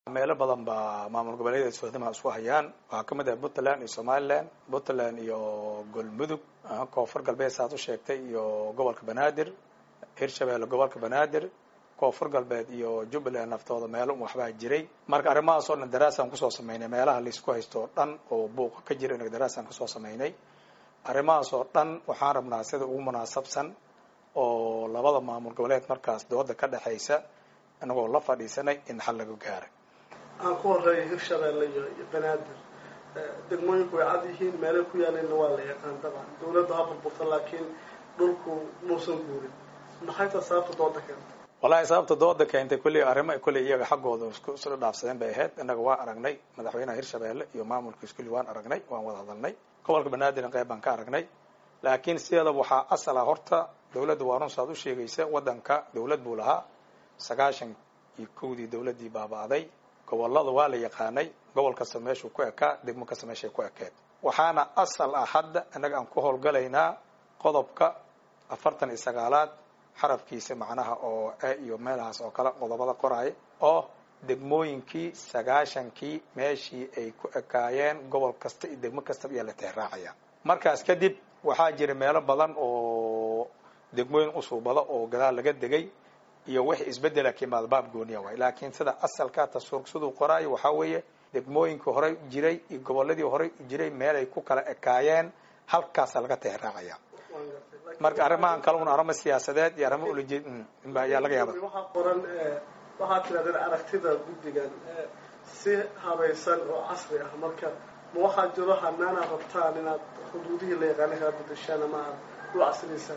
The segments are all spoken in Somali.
meelo badan baa maamul goboleedyada soodamaha isku hayaan waxaa kamid ah puntland iyo somaliland puntland iyo galmudug koonfur galbeed saaad u sheegtay iyo gobolka banaadir hirshabeelle gobolka banaadir koonfur galbeed iyo jubbaland naftooda meelo waxbaa jiray marka arrimahaas oo dhan daraasaan kusoo sameynay meelaha laisku haysto o dhan oo buuqa ka jira inag daraasaan kusoo sameynay arrimahaas oo dhan waxaan rabnaa sida ugu munaasabsan oo labada maamul goboleed markaas dooda ka dhexaysa inagoo la fadhiisanay in xal laga gaaray aan ku horeeya hirshabeelle iyo iyo banaadir degmooyinku way cad yihiin meelay ku yaaleenna waa la yaqaan dabcan dawladda ha burburta laakiin dhulku muusan guurin maxay taa sababta dooda keentay wallahi sababta dooda keentay kulley arrimo kulley iyaga xaggooda isku isla dhaafsadeen bay ahayd innaga waa aragnay madaxweynaha hirshabeelle iyo maamulkiis kulli waan aragnay waan wada hadalnay gobolka banaadirna qayb baan ka aragnay laakiin sideedaba waxaa asal ah horta dawladda waa run saad u sheegaysa waddanka dawlad buu lahaa sagaashan iyo kowdii dawladdii baaba'day gobolada waa la yaqaanay gobol kasta meeshuu ku ekaa degmo kasta meeshay ku ekeed waxaana asal ah hadda innaga aan ku howlgalaynaa qodobka afartan iyo sagaalaad xarafkiisa macnaha oo e iyo meelahaas oo kale qodobada qoraaya oo degmooyinkii sagaashankii meeshii ay ku ekaayeen gobol kasta iyo degmo kastaba ayaa la teeraacaya markaas kadib waxaa jira meelo badan oo degmooyin usuubada oo gadaal laga degay iyo wixii isbedela ka imaada baab gooniya waay laakiin sida asalka tasuur siduu qoraayo waxaa weeye degmooyinkii horey jiray iyo goboladii horey jiray meelay ku kala ekaayeen halkaasa laga teeraacaya marka arrimahan kale un arrimo siyaasadeed iyo arrimo ulajeed ayaa laga yaaba waxaa qoran waxaad tirahdeen aragtida guddigan si habaysan oo casri ah marka ma waxaa jiro hanaana rabtaan inaad xuduudihii la yaqaana kala bedeshaan ama aad u casriysaan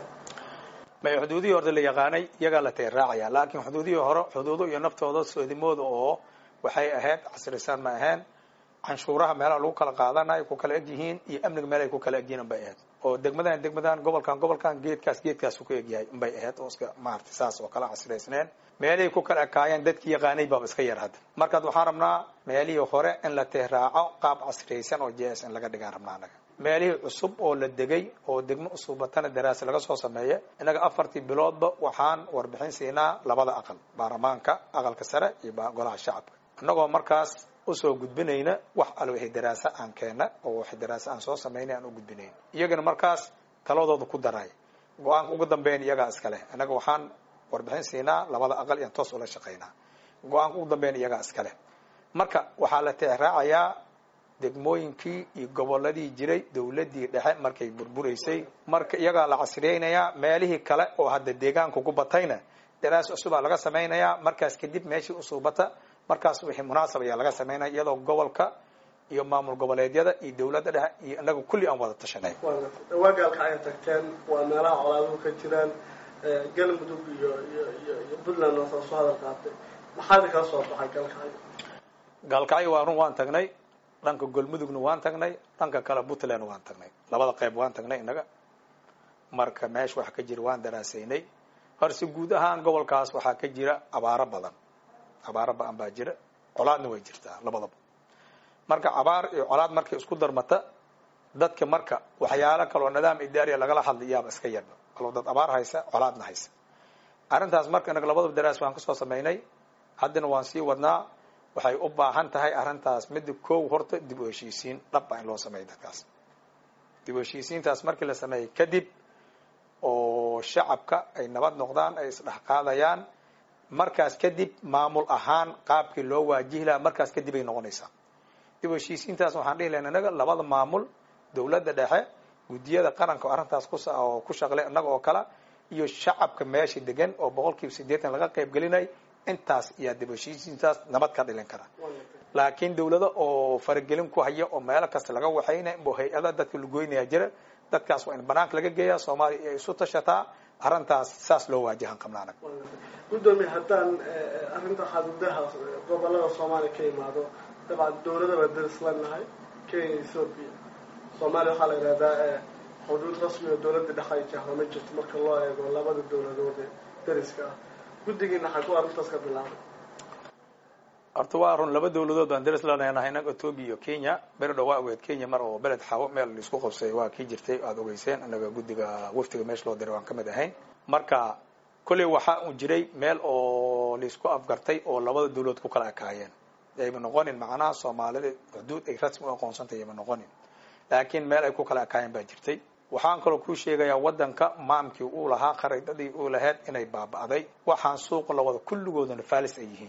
may xuduudihii horta la yaqaanay iyagaa la teeraacaya laakiin xuduudihii hore xuduudo iyo naftooda soodimooda oo waxay ahayd casrisaan ma ahayn canshuuraha meelaha lagu kala qaadanayo ku kala eg yihiin iyo amniga meel ay ku kala egyihiin bay ahayd oo degmadan degmadan gobolkan gobolkan geedkaas geedkaas ku egyahay bay ahayd oo iska maarata saas oo kala casraysneen meelihii ku kala ekaayeen dadkii yaqaanay baaba iska yar hadda markaad waxaan rabnaa meelihii hore in la teeraaco qaab casriyaysan oo j s in laga dhigaan rabnaa anaga meelihii cusub oo la degay oo degmo usubatana daraasa laga soo sameeya innaga afartii biloodba waxaan warbixin siinaa labada aqal baarlamaanka aqalka sare iyo golaha shacabka innagoo markaas usoo gudbinayna wax al wixii daraasa aan keena oo wixii daraasa aan soo samaynay aan u gudbinayn iyagana markaas taladooda ku daray go-aanka ugu dambeyn iyagaa iskaleh innaga waxaan warbixin siinaa labada aqal iyaan toos ula shaqaynaa go-aanka ugu dambeyn iyagaa iskaleh marka waxaa la teeraacayaa degmooyinkii iyo goboladii jiray dawladdii dhexe markay burburaysay marka iyagaa la casriyeynayaa meelihii kale oo hadda deegaanka ku batayna daraas cusubaa laga samaynayaa markaas kadib meeshii usuubata markaas wixii munaasab ayaa laga samaynaya iyadoo gobolka iyo maamul goboleedyada iyo dawladda dhexe iyo inaga kulli aan wada tashanay dhawaagaalka ay tagteen waa meelaha colaaduhu ka jiraan galmudug iyo iyo iyo iyo puntland oo soo hadal qaatay maxaad kala soo baxay galkacyo gaalkacyo waa run waan tagnay dhanka golmudugna waan tagnay dhanka kale puntland waan tagnay labada qayb waan tagnay innaga marka meesha waxa ka jira waan daraasaynay horse guud ahaan gobolkaas waxaa ka jira abaaro badan abaaro ba-an baa jira colaadna way jirtaa labadaba marka abaar iyo colaad markay isku darmata dadka marka waxyaalo kaloo nidaam idaariya lagala hadlay yaaba iska yarba kaloo dad abaar haysa colaadna haysa arrintaas marka inaga labadaba daraas waan kasoo samaynay haddana waan sii wadnaa waxay u baahan tahay arrintaas midda kow horta dib u heshiisiin dhaba in loo sameeyo dadkaas dib u heshiisiintaas markii la sameeyey kadib oo shacabka ay nabad noqdaan ay isdhex qaadayaan markaas kadib maamul ahaan qaabkii loo waajihi lahaa markaas kadib ay noqonaysaa dib u heshiisiintaas waxaan dhihi lahayn innaga labada maamul dawladda dhexe guddiyada qaranka oo arrintaas kus oo ku shaqlay innaga oo kale iyo shacabka meesha degan oo boqol kiiba siddeetan laga qayb gelinay intaas ayaa dib u heshiisiintaas nabad ka dhilin kara laakiin dawlado oo faragelin ku haya oo meelo kasta laga waxaynay oo hay-ada dadka lagoynaya jira dadkaas waa in banaanka laga geeyaa soomaaliya ay isu tashataa arrintaas saas loo waajahan qabna anag guddoomiye haddaan arrinta xaduudaha gobolada soomaaliya ka imaado dabcan dawlada baa daris lanahay kenya ethoopia soomaaliya waxaa la yidhahdaa xuduud rasmi oo dawladda dhexe ay jahdo ma jirto marka loo eego labada dawladood ee dariska ah guddigiina xaguu arrintaas ka bilaabay horta waa run laba dawladood baan daris lanahay inaga ethoopia iyo kenya beri dhow waa ogeed kenya mar oo beled xawo meel laisku qabsay waa kii jirtay aada ogeyseen inaga guddiga waftiga meesha loo diray waan ka mid ahayn marka kolley waxaa uu jiray meel oo laisku afgartay oo labada dawladood ku kala ekaayeen yayma noqonin macnaha soomaalida xuduud ay rasmi u aqoonsantay yayma noqonin laakiin meel ay ku kala ekaayeen baa jirtay waxaan kaloo kuu sheegayaa waddanka maamkii uu lahaa khariidadii uu lahayd inay baaba'day waxaan suuqa la wada kulligooduna falis ay yihiin